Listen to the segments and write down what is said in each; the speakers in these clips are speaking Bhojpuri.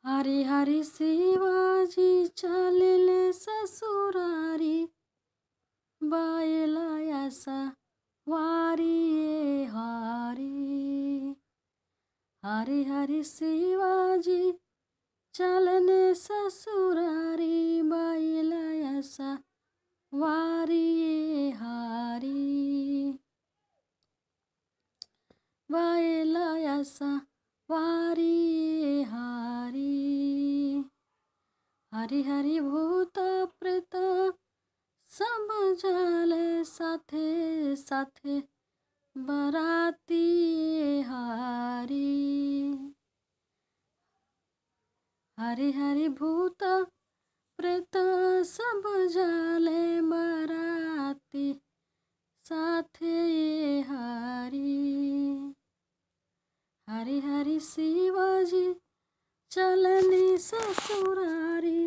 हरी हरी शिवाजी चालिले ससुरारी बायला असा वारी हरी हरी हरी शिवाजी चलने ससुरारी बायला असा वारी हरी बायला असा वारी हरी हरी हरी भूत प्रेत सब जाले साथे साथे बराती हरी हरी हरी भूत प्रेत सब जाले बराती साथे हरी हरी हरी शिवाजी चलनी ससुरारी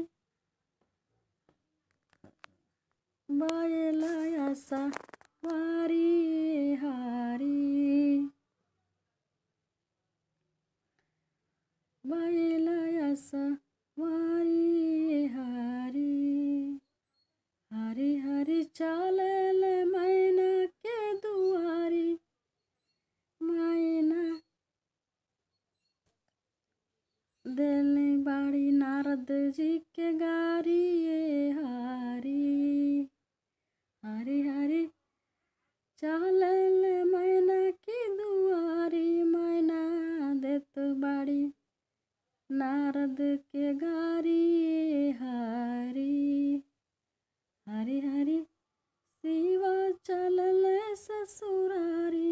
बायला असा वारी हरी बायला असा वारी हरी हरी हरी चालल मैना के दुआरी मैना दिल बाड़ी नारद जी के गारी ये हारी हरी हरी चालल मैना की दुआरी मैना देत बाड़ी नारद के गारी ये हारी हरी हरी शिवा चलल ससुरारी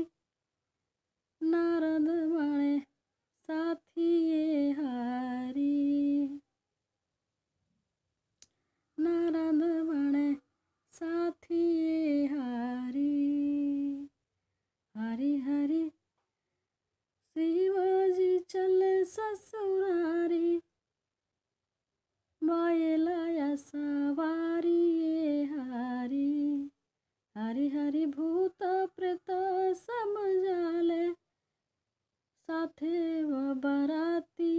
नारद बाणे साथी ये हारी नारद बाणे साथी ये हारी हरी हरी शिवाजी चले ससुरारी बायला सवारी ये हारी हरी हरी भूत प्रेत सब जाले साथे व बराती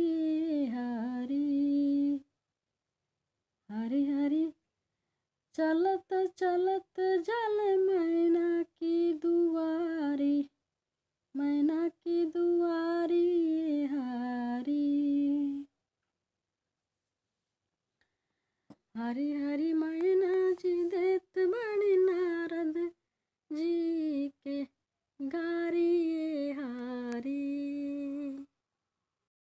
हरी हरी हरी चलत चलत जल मैना की दुआरी मैना की दुआरी हरी हरी हरी